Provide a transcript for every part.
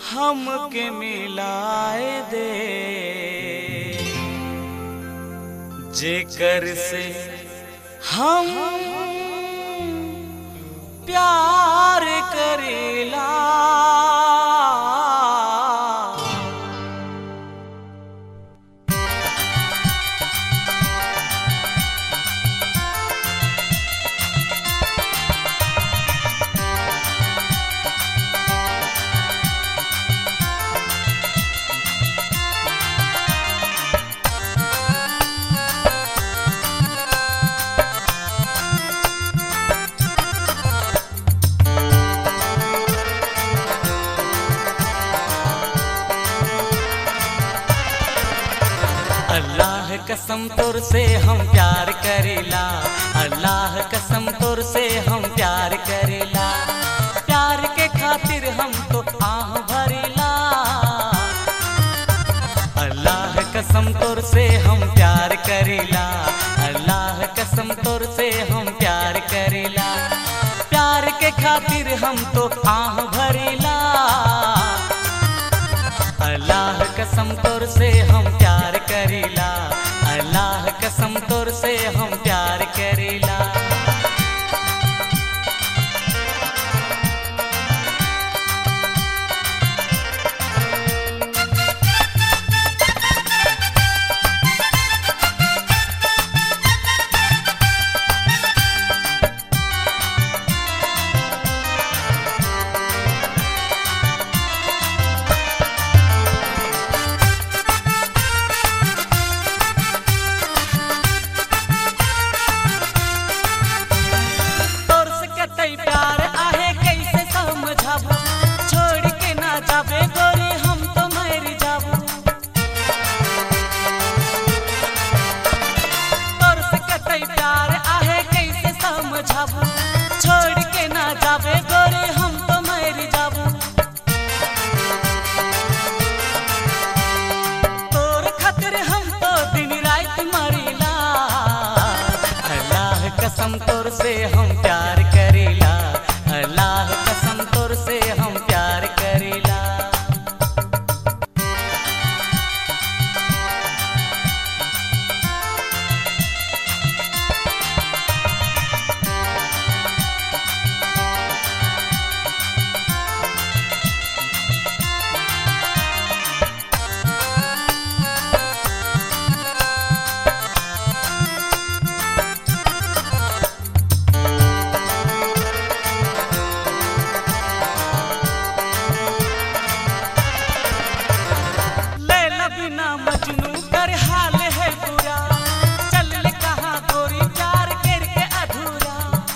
हमके मिलाए दे जेकर से हम प्यार करेला अल्लाह कसम तोर से हम प्यार करेला अल्लाह कसम तोर से हम प्यार करेला प्यार के खातिर हम तो आह भरेला अल्लाह कसम तोर से हम प्यार करेला अल्लाह कसम तोर से हम प्यार करेला प्यार के खातिर हम तो आह भरेला अल्लाह कसम तोर से हम प्यार करेला अल्लाह कसम तोर से हम प्यार करेला तोर से कतई प्यार आहे कैसे समझाबू छोड़ के ना जाबे गोरी हम तो मर जाबू तोर से कतई प्यार आहे कैसे समझाबू छोड़ के ना जाबे गोरी हम तो मर जाबू तोर खातिर हम तो दिन रात मरेला अल्लाह कसम तोर से हम प्यार करेला अल्लाह कसम तोर से हम प्यार करेला लैला बिना मजनू कर हाल है पूरा चल ले कहाँ गोरी प्यार करके अधूरा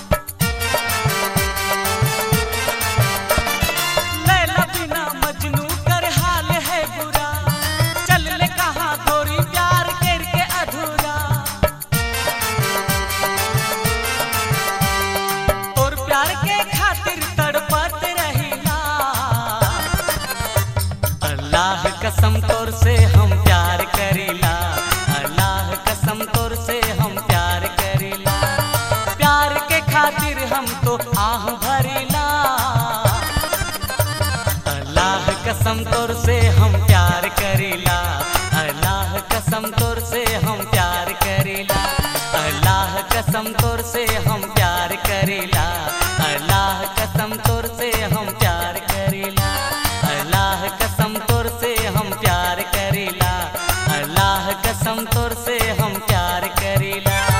लैला बिना मजनू कर हाल है पूरा चल ले कहाँ गोरी प्यार करके अधूरा और प्यार के खातिर तड़पत रहिला अल्लाह कसम तोर से हम प्यार करेला अल्लाह कसम तोर से हम प्यार करेला प्यार के खातिर हम तो आह भरेला अल्लाह कसम तोर से हम प्यार करेला अल्लाह कसम तोर से हम प्यार करेला अल्लाह कसम तोर से हम प्यार करेला अल्लाह कसम तोर से हम प्यार करेला अल्लाह कसम तोर से हम प्यार करेला अल्लाह कसम तोर से हम प्यार करेला